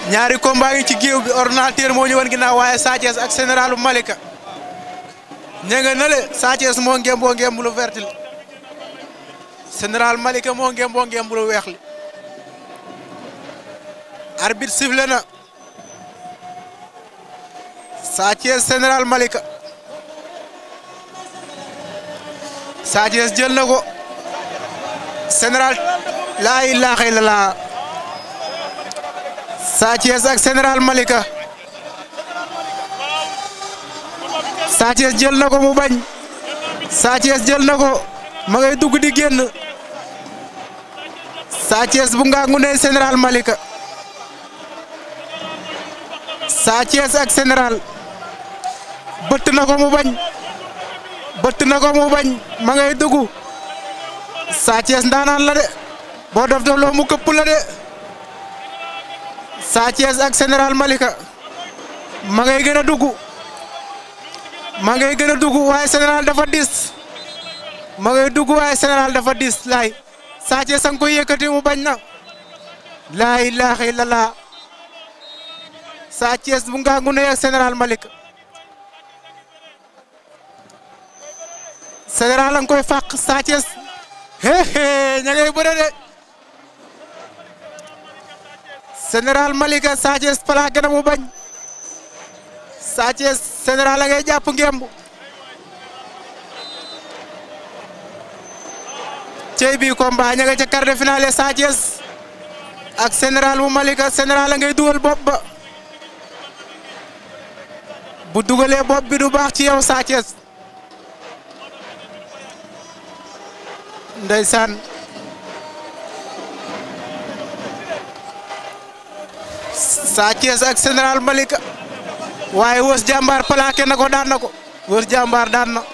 ñaari combat yi ci géew bi ordinateur moo ñu wan ginnaaw waaye Sa Thiès ak généralu Malika ña nga nale Sa Thiès moo ngem boo ngem lu vert li général Malika moo ngem boo ngem lu weex li arbitre sifflé na Sa Thiès général Malika Sa Thiès jël na ko général laa ilaaha illallaah Sa Thiès ak général Malika Sa Thiès jël na ko mu bañ Sa Thiès jël na ko ma ngay dugg di génn Sa Thiès bu ngangu ne général Malika Sa Thiès ak général bëtt na ko mu bañ bëtt na ko mu bañ ma ngay dugg Sa Thiès ndaanaan la de boo def def loo mu këpp la de Sa Thiès ak général Malika ma ngay gën a dugg ma ngay gën a dugg waaye général dafa dis ma ngay dugg waaye général dafa dis laay Sa Thiès a ngi koy yëkkati mu bañ na laa ilaaha illallaah Sa Thiès bu ngangu ne ak général Malika général a ngi koy fàq Sa Thiès hee ña ngay bëre de général Malika Sa Thiès plaqué na mu bañ Sa Thiès général a ngay jàpp ngemb cey bi combat ña nga ca quart de finale Sa Thiès ak général bu Malika général a ngay dugal bopp ba bu dugalee bopp bi du baax ci yow Sa Thiès ndeysaan Sa Thiès ak général Malika waaye wës jàmbaar plaqué na ko daan na ko wës jàmbaar daan na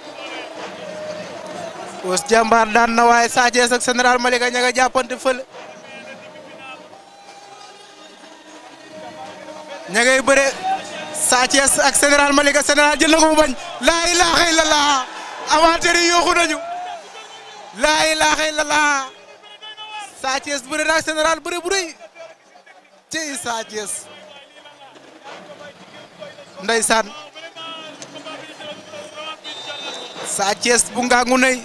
wës jàmbaar daan na waaye Sa Thiès ak général Malika ña nga jàppante fële ña ngay bëre Sa Thiès ak général Malika général jël na ko mu bañ laa ilaaha illallah amateur yi yooxu nañu laa ilaaha illallah Sa Thiès bëre na ak général bëre bu rëy cey Sa Thiès ndeysaan Sa Thiès bu ngangu nay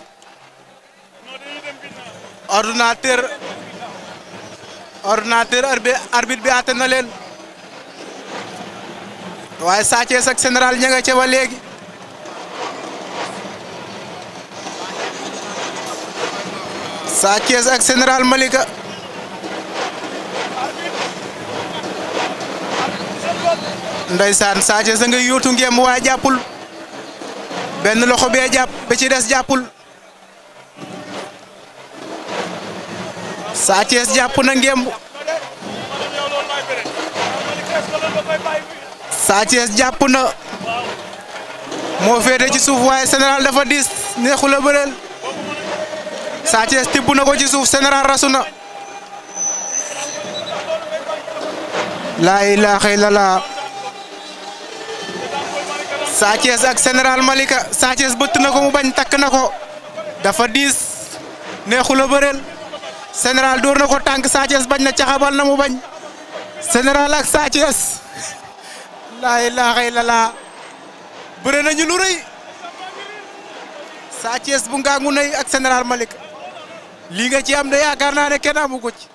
ordinateur ordinateur arbitre bi àtte na leen waaye Sa Thiès ak général ña nga ca ba léegi Sa Thiès ak général Malika ndeysaan Sa Thiès a ngay yóotu ngeem waaye jàppul benn loxo bee jàpp ba ci des jàppul Sa Thiès jàpp na ngemb Sa Thiès jàpp na moo féete ci suuf waaye général dafa diis neexul a bëreel Sa Thiès tibb na ko ci suuf général rasu na laa ilaaha illallah Sa Thiès ak général Malika Sa Thiès bëtt na ko mu bañ takk na ko dafa diis neexul a bëreel général dóor na ko tànk Sa Thiès bañ na caxabal na mu bañ général ak Sa Thiès laa ilaaha illallah bëre nañu lu rëy Sa Thiès bu ngangu nay ak général Malika lii nga ci am de yaakaar naa ne kenn amu ko ci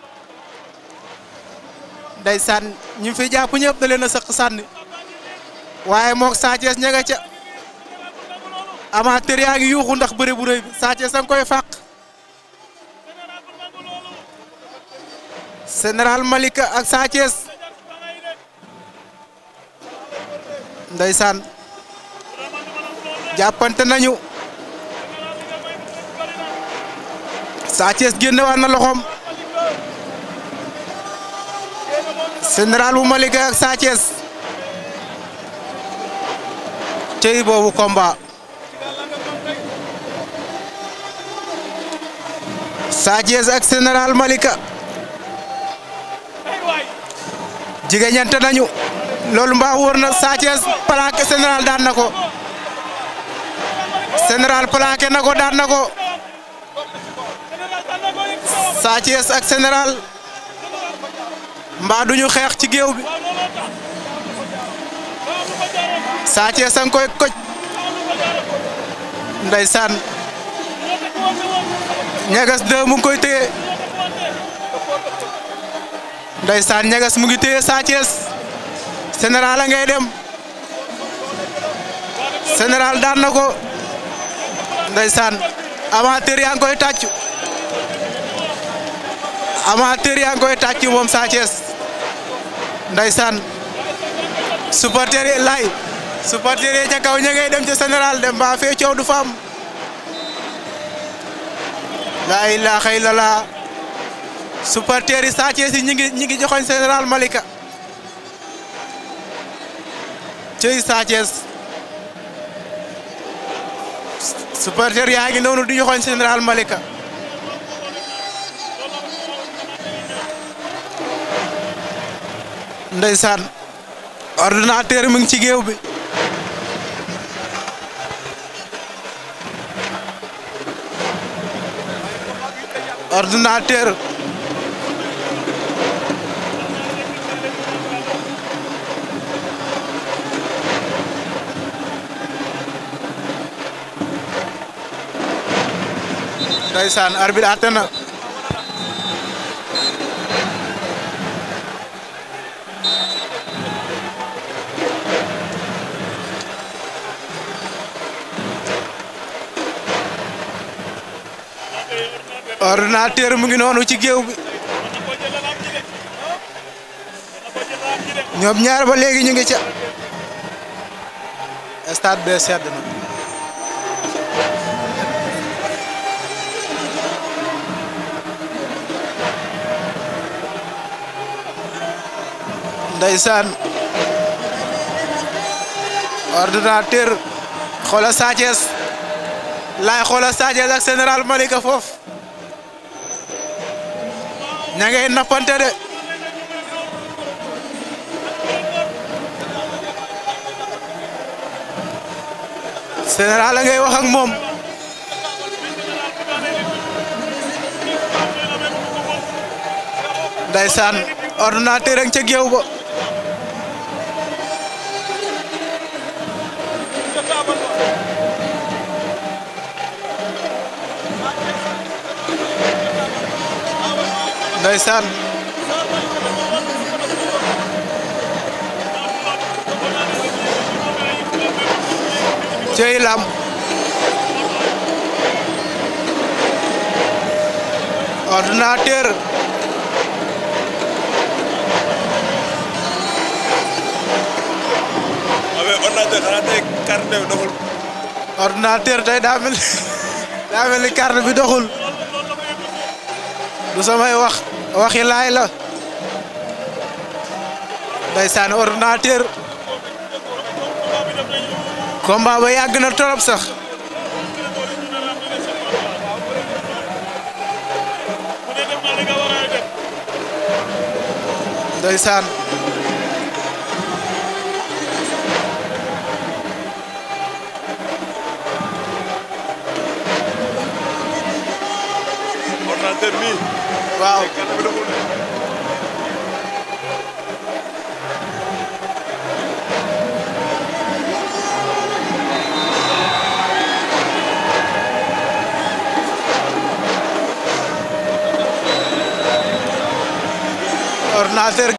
ndeysaan ñu fi jàpp ñëpp da leen a sëq sànni waaye moog Sa Thiès ña nga ca amateur yaa ngi yuuxu ndax bëre bu rëy bi Sa Thiès a ngi koy fàq général Malika ak Sa Thiès ndeysaan jàppante nañu Sa Thiès génne waat na loxoom général bu Malika ak Sa Thiès cey boobu combat Sa Thiès ak général Malika jigéñante nañu loolu mbaa wóor na Sa Thiès plaqué général daan na ko général plaqué na ko daan na ko Sa Thiès ak général mbaa duñu xeex ci géew bi Sa Thiès a ngi koy koj ndeysaan ñagas deux mu ngi koy téye ndeysaan ñagas mu ngi téye Sa Thiès général a ngay dem général daan na ko ndeysaan amateur yaa ngi koy tàccu amateur yaa ngi koy tàccu moom Sa Thiès ndeysaan supporter yi lay supporter yi ca kaw ña ngay dem ca général dem ba fee coow du fa am laa ilaaha illallah supporter yi Sa Thiès yi ñi ngi ñi ngi joxoñ général Malika cey Sa Thiès supporter yaa ngi noonu di joxoñ général Malika ndeysaan ordinateur mu ngi ci géew bi ordinateur ndeysaan arbitre àtte na ordinateur mu ngi noonu ci géew bi ñoom ñaar ba léegi ñu ngi ca stade be sedd na ndeysaan ordinateur xoola Sa Thiès laay xoola Sa Thiès ak général Malika foofu ña ngay nappante de général a ngay wax ak moom ndeysaan ordinateur ak ca géew ba ndeysaan cey lam ordinateur abe ordinateur xanaa tey carte bi doxul ordinateur tey daa mel daa mel ni carte bi doxul du samay wax waxi laay la ndeysaan ordinateur combat ba yàgg na torop sax ndeysaan ordinateur mi waaw carte bi doxul de ordinateur